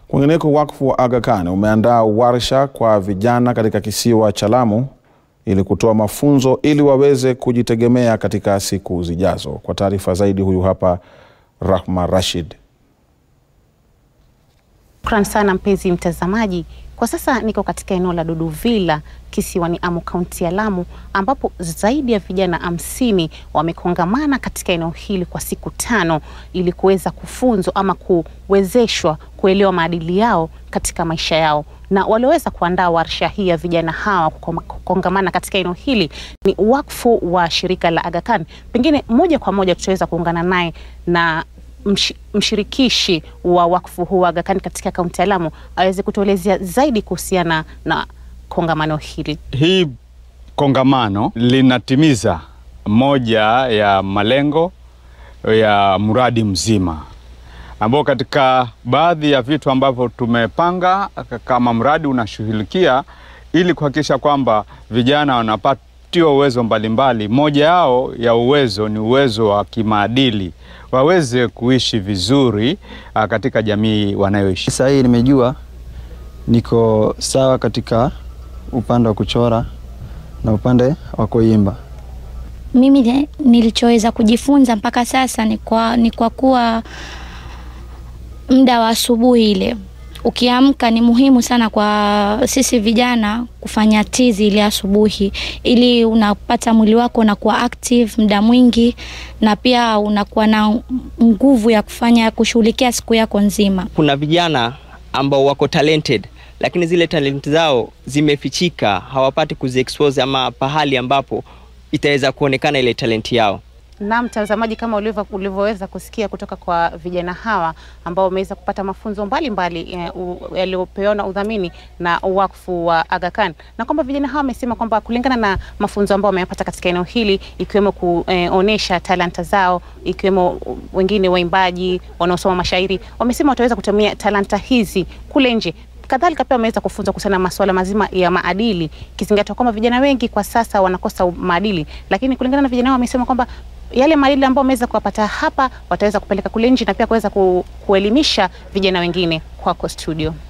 Kwingineko, wakfu wa Aga Khan umeandaa warsha kwa vijana katika kisiwa cha Lamu ili kutoa mafunzo ili waweze kujitegemea katika siku zijazo. Kwa taarifa zaidi, huyu hapa Rahma Rashid. Shukran sana mpenzi mtazamaji. Kwa sasa niko katika eneo la Duduvilla kisiwani Amu, kaunti ya Lamu, ambapo zaidi ya vijana hamsini wamekongamana katika eneo hili kwa siku tano ili kuweza kufunzwa ama kuwezeshwa kuelewa maadili yao katika maisha yao, na walioweza kuandaa warsha hii ya vijana hawa kukongamana katika eneo hili ni wakfu wa shirika la Aga Khan. Pengine moja kwa moja tutaweza kuungana naye na msh, mshirikishi wa wakfu huu wa Aga Khan katika kaunti ya Lamu aweze kutuelezea zaidi kuhusiana na kongamano hili. Hii kongamano linatimiza moja ya malengo ya mradi mzima ambao katika baadhi ya vitu ambavyo tumepanga kama mradi unashughulikia ili kuhakikisha kwamba vijana wanapatiwa uwezo mbalimbali. Moja yao ya uwezo ni uwezo wa kimaadili, waweze kuishi vizuri katika jamii wanayoishi. Sasa hii nimejua niko sawa katika upande wa kuchora na upande wa kuimba. Mimi nilichoweza kujifunza mpaka sasa ni kwa, ni kwa kuwa muda wa asubuhi ile ukiamka ni muhimu sana kwa sisi vijana kufanya tizi ile asubuhi, ili unapata mwili wako unakuwa active muda mwingi, na pia unakuwa na nguvu ya kufanya kushughulikia siku yako nzima. Kuna vijana ambao wako talented lakini zile talent zao zimefichika, hawapati kuziexpose ama pahali ambapo itaweza kuonekana ile talenti yao. Na mtazamaji, kama ulivyoweza kusikia kutoka kwa vijana hawa ambao wameweza kupata mafunzo mbalimbali yaliyopewa na udhamini na wakfu wa Aga Khan, na kwamba vijana hawa wamesema kwamba kulingana na mafunzo ambao wameyapata katika eneo hili, ikiwemo kuonesha talanta zao, ikiwemo wengine waimbaji wanaosoma mashairi, wamesema wataweza kutumia talanta hizi kule nje kadhalika pia wameweza kufunzwa kuhusiana na masuala mazima ya maadili, ikizingatiwa kwamba vijana wengi kwa sasa wanakosa maadili, lakini kulingana na vijana hao wamesema kwamba yale maadili ambayo wameweza kuwapata hapa wataweza kupeleka kule nje na pia kuweza ku, kuelimisha vijana wengine. Kwako studio.